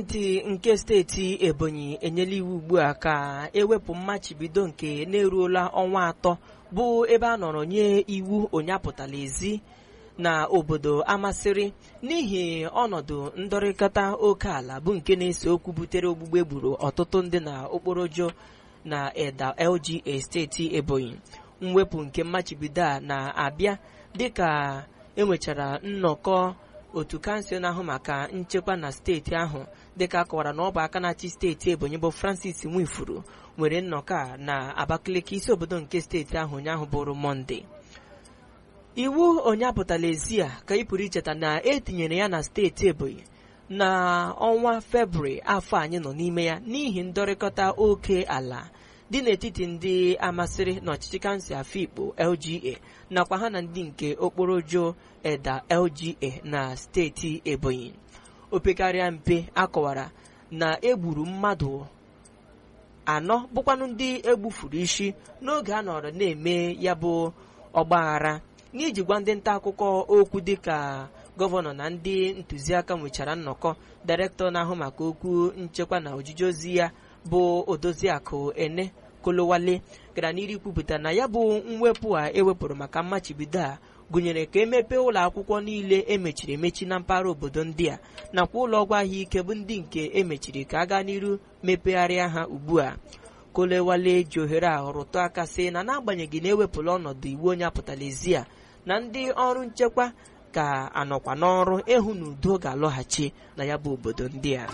gọọmenti nke steeti ebonyi enyela iwu ugbu a ka ewepụ mmachibido nke na-eruola ọnwa atọ bụ ebe a nọrọ nye iwu onye apụtala ezi na obodo amasịrị n'ihi ọnọdụ ndọrịkọta oke ala bụ nke na-ese okwu butere ogbugbe egburu ọtụtụ ndị na okporojo na eda lga steeti ebonyi mwepụ nke mmachibido a na-abịa dịka enwechara nnọkọ otu kansụl na-ahụ maka nchekwa na steeti ahụ dịka akọwara na ọ bụ aka na-achị steeti ebonyi bụ francis nwifuru nwere nnọkọ a na abakaliki isi obodo nke steeti ahụ ụnyaahụ bụrụ mọnde iwu onye apụtala ezi a ka ị pụrụ icheta na etinyere ya na steeti ebonyi na ọnwa febrụwarị afọ anyị nọ n'ime ya n'ihi ndọrịkọta oke ala dị n'etiti ndị amasịrị n'ọchịchị kansụl afikpo lga nakwa ha na ndị nke okporojo eda lga na steeti ebonyi opekarịa mpe akọwara na egburu mmadụ anọ bụkwanụ ndị egbufuru isi n'oge a nọrọ na-eme ya bụ ọgbaghara n'iji gwa ndị nta akụkọ okwu dịka gọvanọ na ndị ntụziaka nwechara nnọkọ dairektọ na-ahụ maka okwu nchekwa na ojiji ozi ya bụ odoziakụ ene kolowale gara n'iru kwupụta na ya bụ mwepụ a ewepụrụ maka mmachibido a gụnyere ka emepee ụlọ akwụkwọ niile emechiri emechi na mpaghara obodo ndị a nakwa ụlọ ọgwụ ahụike bụ ndị nke emechiri ka a gaa n'iru mepegharịa ha ugbu a kolewale ji ohere a rụtụ aka sị na n'agbanyeghị na ewepụla ọnọdụ iwu onye apụtala ezi a na ndị ọrụ nchekwa ka anọkwa n'ọrụ ịhụ na udo ga-alọghachi na ya bụ obodo ndị a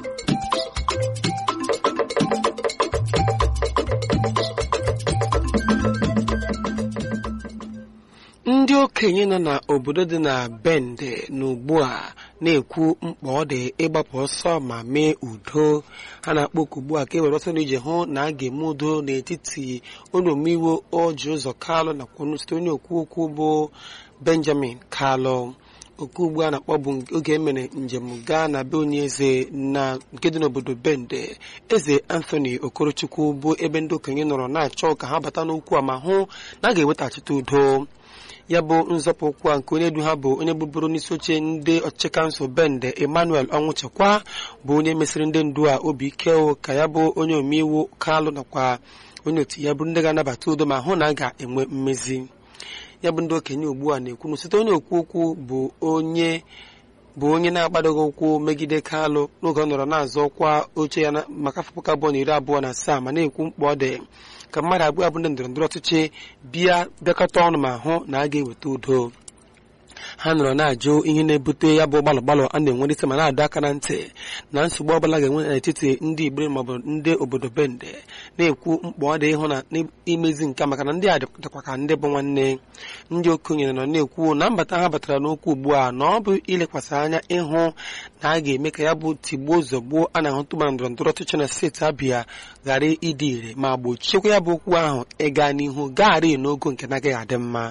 ndị okenye nọ n'obodo dị na bende na ugbu a na-ekwu mkpa ọ dị ịgbapụ ọsọ ma mee udo ha na-akpọku ugbu a ka e were ọsọ n'ije hụ na a ga-eme udo n'etiti onye omeiwu oji ụzọ kalụ nakwa site onye okwu okwu bụ benjamin kalụ okwu ugbu a na-akpọ bụ oge emere njem gaa na be onye eze na nke dị n'obodo bende eze anthony okorochukwu bụ ebe ndị okenye nọrọ na-achọ ka ha bata n'okwu a ma hụ na a ga-ewetaghachite udo ya bụ nzọpụ ụkwụ a nke onye du ha bụ onye bụbụrụ n'isi oche ndị ọchịchị kansụl bende emmanuel ọnwụchekwa bụ onye mesịrị ndị ndu a obi ike ka ya bụ onye omeiwu kalụ nakwa onye otu ya bụrụ ndị ga-anabata udo ma hụ na a ga-enwe mmezi ya bụ ndị okenye ugbu a na-ekwu na site onye okwu okwu bụ onye bụ onye na-agbadoghị ụkwụ megide kalụ n'oge ọ nọrọ na-azọ ọkwa oche ya maka afọ puku abụọ na iri abụọ na asaa ma na-ekwu mkpa ọ dị ka mmadụ abụọ abụ ndị ndọrọ ndọrọ ọchịchị bịa bịakọta ọnụ ma hụ na a ga-eweta udo ha nọrọ na-ajụ ihe na-ebute ya bụ gbalụ gbalụ a na-enwerịta ma na-adọ aka na ntị na nsogbu ọbụla ga-enwe n'etiti ndị Igbo maọbụ ndị obodo bende na-ekwu mkpa ọ dị ịhụ na imezi nke maka na ndị a dịkwa ka ndị bụ nwanne ndị okenye nọ na-ekwu na mbata ha batara n'okwu ugbu a na ọ bụ ilekwasị anya ịhụ na a ga-eme ka ya bụ tigbuo zọgbuo a na-ahụtụ ma ndọrọ ndọrọ ọchịchị na steeti Abịa ghara ịdị ire ma gbochiekwa ya bụ okwu ahụ ịga n'ihu gagharị n'ogo nke na-agaghị adị mma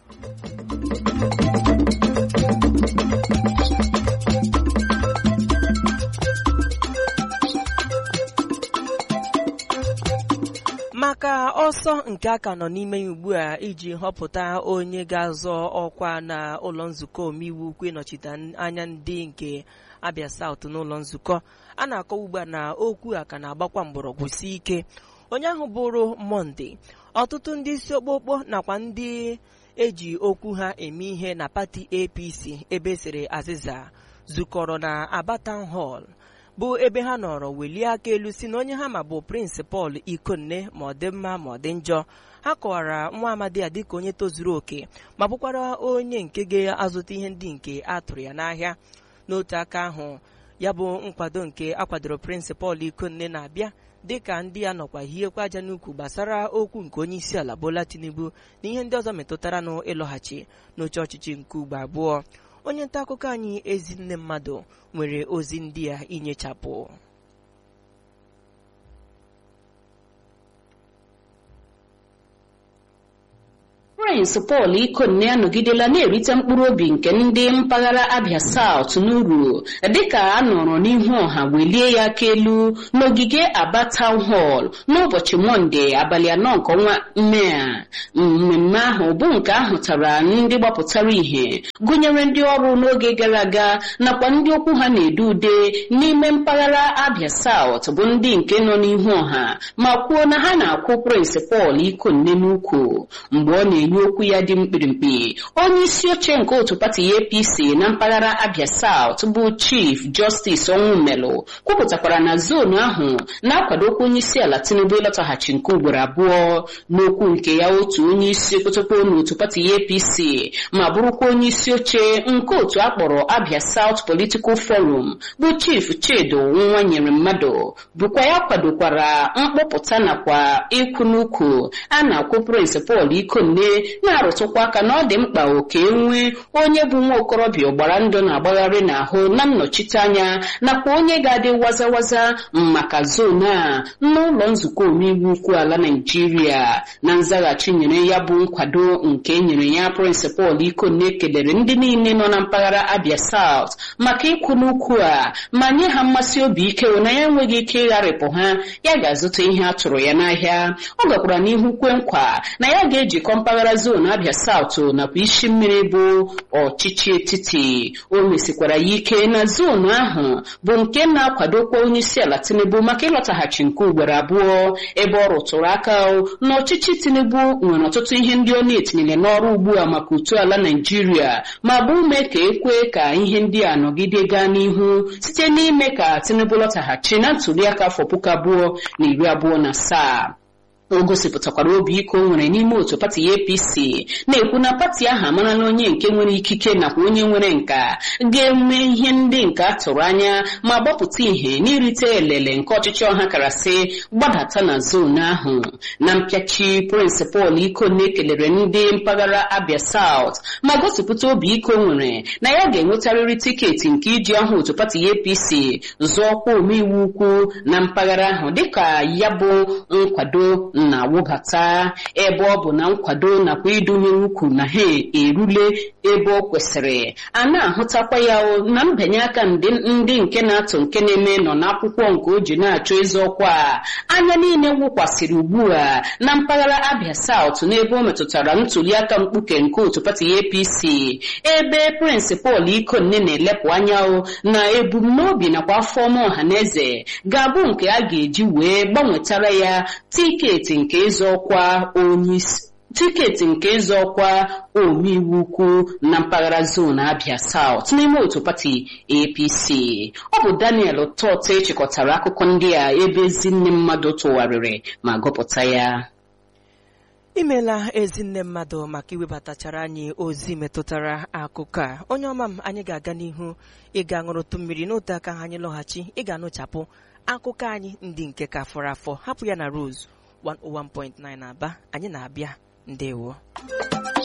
maka ọsọ nke aka nọ n'ime ya ugbu a iji họpụta onye ga-azọ ọkwa na ụlọ nzukọ omeiwu ukwu ịnọchite anya ndị nke Abia South n'ụlọ nzukọ a na-akọ ugbu a na okwu a ka na-agbakwa mgbọrọgwụ si ike onye ahụ bụrụ Monde ọtụtụ ndị isi okpokpo nakwa ndị eji okwu ha eme ihe na pati APC ebe siri azịza zukọrọ na Aba Town Hall bụ ebe ha nọrọ welie aka elu si na onye ha ma bụ prịnsịpal ikonne ma ọ dị mma ma ọ dị njọ ha kọwara nwa amadi a dịka onye tozuru oke ma bụkwara onye nke ga-azụta ihe ndị nke a tụrụ ya n'ahịa n'otu aka ahụ ya bụ nkwado nke akwadoro prịnsịpal ikonne na-abịa dịka ndị ya nọkwa hiekwa aja n'ukwu gbasara okwu nke onye isi ala Bola Tinubu na ihe ndị ọzọ metụtara na ịlọghachi n'oche ọchịchị nke ugbo abụọ onye nta akụkọ anyị ezinne mmadụ nwere ozi ndị a inyechapụ Prince Paul Ikonne anọgidela na-erite mkpụrụ obi nke ndị mpaghara Abia South n'uru dịka a nọrọ n'ihu ọha welie ya aka elu n'ogige Aba Town Hall n'ụbọchị Mọnde abalị anọ nke ọnwa Mee a mmemme ahụ bụ nke ahụtara ndị gbapụtara ihe gụnyere ndị ọrụ n'oge gara aga nakwa ndị okwu ha na-edu ude n'ime mpaghara Abia South bụ ndị nke nọ n'ihu ọha ma kwuo na ha na-akwụ Prince Paul Ikonne n'ukwu mgbe ọ na-enye okwu ya dị mkpirikpi onye isi oche nke otu pati APC na mpaghara Abia South bụ Chief Justice Onwumelu kwupụtakwara na zonu ahụ na-akwadokwa onye isi ala Tinubu ịlọtaghachi nke ugboro abụọ n'okwu nke ya otu onye isi okotokpo n'otu pati APC ma bụrụkwa onye isi oche nke otu akpọrọ Abia South Political Forum bụ Chief Chedo nwa nyere mmadụ bụkwa ya kwadokwara mkpọpụta nakwa ịkwụ n'ukwu a na-akwụ Prince Paul Ikonne na-arụtụkwa aka na ọ dị mkpa oke nwee onye bụ nwa okorobịa ọgbara ndụ na-agbagharị n'ahụ na nnọchiteanya nakwa onye ga-adị wazawaza maka zonu a n'ụlọ nzukọ omeiwu ukwu ala Naịjirịa na nzaghachi nyere ya bụ nkwado nke nyere ya Prince Paul Ikonne kelere ndị niile nọ na mpaghara Abia South maka ịkwụ n'ukwu a ma nye ha mmasị obi ike na ya enweghị ike ịgharịpụ ha ya ga-azụta ihe a tụrụ ya n'ahịa ọ gakwara n'ihu kwe nkwa na ya ga-ejikọ mpaghara zonu Abia South nakwa isi mmiri bụ ọchịchị etiti o mesikwara ya ike na zonu ahụ bụ nke na-akwadokwa onye isi ala Tinubu maka ịlọtaghachi nke ugboro abụọ ebe ọ rụtụrụ aka na ọchịchị Tinubu nwere ọtụtụ ihe ndị ọ na-etinyere n'ọrụ ugbu a maka uto ala Naịjirịa ma bụ ume ka ekwe ka ihe ndị a nọgide gaa n'ihu site n'ime ka Tinubu lọtaghachi na ntụliaka afọ puku abụọ na iri abụọ na asaa o gosipụtakwara obi ike o nwere n'ime otu pati APC na-ekwu na pati ahụ amarala onye nke nwere ikike nakwa onye nwere nka ga-eme ihe ndị nke a tụrụ anya ma gbapụta ihe n'irite elele nke ọchịchị ọha karasị gbadata na zonu ahụ na mpịachi Prince Paul Ikonne kelere ndị mpaghara Abia South ma gosipụta obi ike o nwere na ya ga-enwetarịrị tiketi nke iji ọha otu pati APC zụọkwa omeiwu ukwu na mpaghara ahụ dịka ya bụ nkwado na-awụbata ebe ọ bụ na nkwado nakwa idunye ukwu na ha erule ebe ọ kwesịrị a na-ahụtakwa ya na mbanye aka ndị nke na-atụ nke na-eme nọ n'akwụkwọ nke o ji na-achọ ịzọ ọkwa anya niile wụkwasịrị ugbu a na mpaghara Abia South n'ebe o metụtara ntụliaka mkpuke nke otu pati APC ebe Prince Paul Ikonne na-elepụ anya na ebumnobi nakwa afọ ọma ọha na eze ga-abụ nke a ga-eji wee gbanwetara ya tiketi nke ịzọ ọkwa onyeisi tiketi nke ịzọ ọkwa omeiwu ukwu na mpaghara zonu Abia South n'ime otu pati APC ọ bụ Daniel Tot echịkọtara akụkọ ndị a ebe ezinne mmadụ tụgharịrị ma gụpụta ya imela ezinne mmadụ maka iwebatachara anyị ozi metụtara akụkọ a onye ọma m anyị ga-aga n'ihu ịga ṅụrụtụ mmiri n'otu aka ha anyị lọghachi ị ga-anụchapụ akụkọ anyị ndị nke ka fọrọ afọ hapụ ya na Rose 101.9 Aba anyị na-abịa ndewo